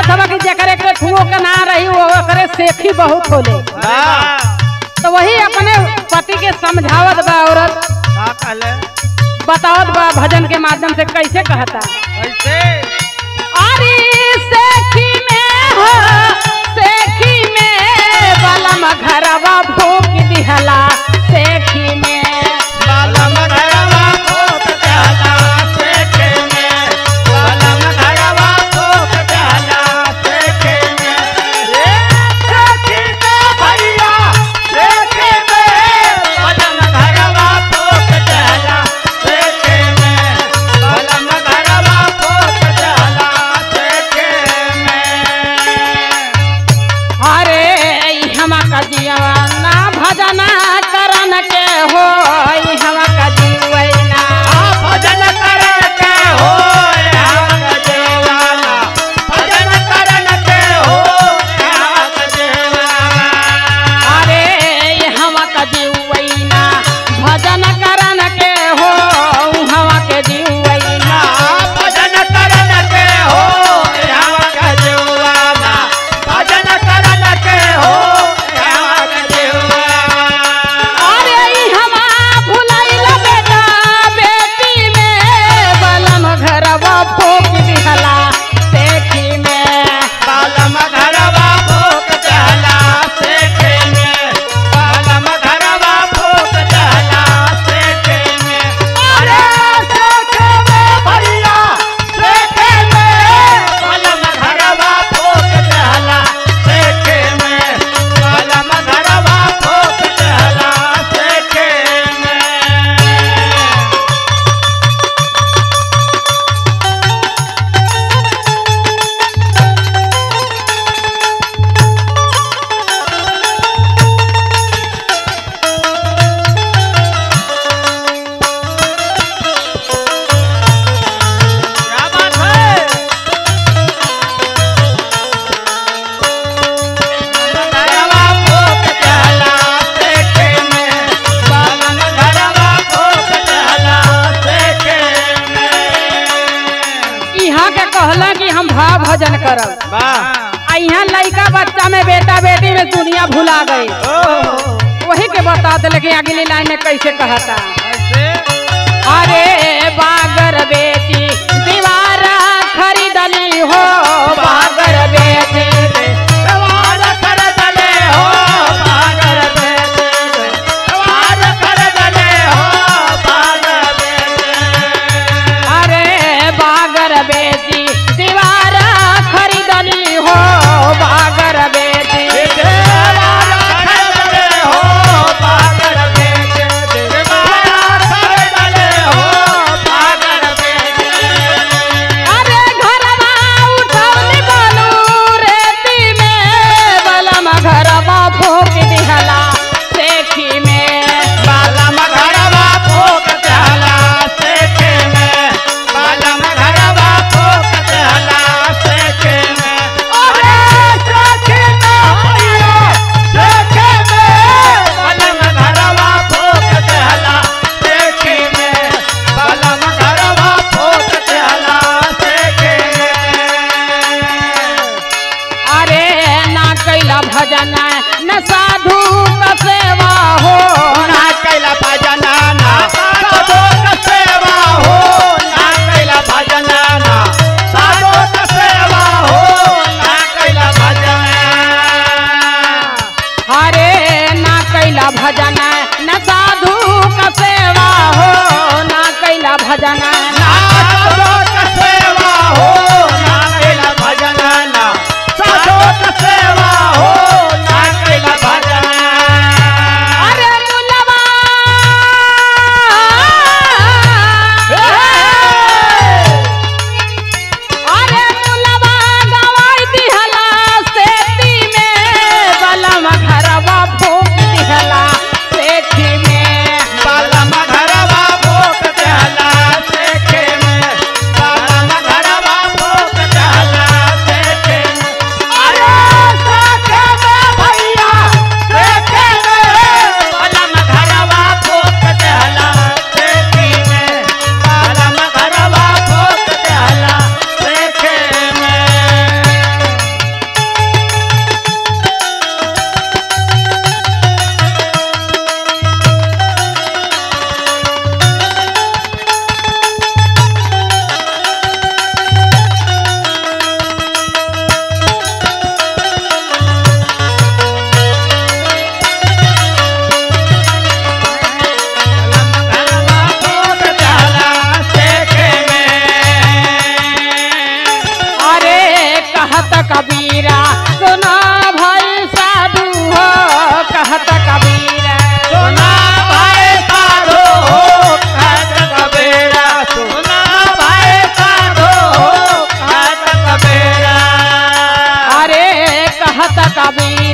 हवा कि जकरे के ठुओ के ना रही वो ओकरे सेखी बहुत होले तो वही अपने पति के समझावत बा औरत का कहले बतावत बा भजन के माध्यम से कैसे कहता कैसे अरे सेखी में हो सेखी में बलम घरवा भूख दिहला सेखी में बालम घरवा भूख जाला सेखे में बालम घरवा भूख जाला सेखे में रे सेखे में भैया सेखे में बालम घरवा भूख जाला सेखे में बालम घरवा भूख जाला सेखे में अरे ई हमा का जीवना भजना करन के हो ई हमा का जीवना भजन करके हो राग देवाना भजन करके हो राग देवाना अरे ई हमा का जीवना भजन करन के हो ऊ हमा के जीवना भजन करके हो राग देवाना भजन करके हो राग देवाना अरे ई हमा भुलाइल बेटा बेटी में बलम घरवा भोग दिहला देखी में बालम घरवा भूख चला सेखे में बालम घरवा भूख चला सेखे में अरे सेखे में भैया सेखे में बालम घरवा भूख चला सेखे में बालम घरवा भूख चला सेखे में क्या बात है घरवा भूख चला सेखे में बालन घरवा भूख चला सेखे में यहाँ के कहला कि हम भाव भजन करब वाह आ यहाँ लड़का बच्चा में बेटा बेटी में दुनिया भुला गई ओह वही के बता दे लेकिन अगली लाइन में कैसे कहता ऐसे अरे बागर बेटी दीवारा खरीदली हो बागर बेटी सवार कर दले हो पागर बेटे सवार कर दले हो पागर बेटे अरे बागर बेटी दीवारा खरीदली हो बागर बेटी अरे घरवा उठौली बोलू रेती में बलम घरवा भोग दिहला सेखी में अरे ना कैला भजन न साधु का सेवा हो ना कैला भजना ना साधो का सेवा हो ना कैला भजना ना साधो का सेवा हो ना कैला भजना अरे ना कैला भजन न साधु का सेवा हो ना कैला भजन ना साधो का सेवा हो ना कैला भजना ना साधो का सेवा हो ना कैला भजना अरे मुलवा अरे मुलवा गवाई दिहला सेती में बलम घरवा भोग दिहला सेती में बालम घरवा भोग चला से कबीर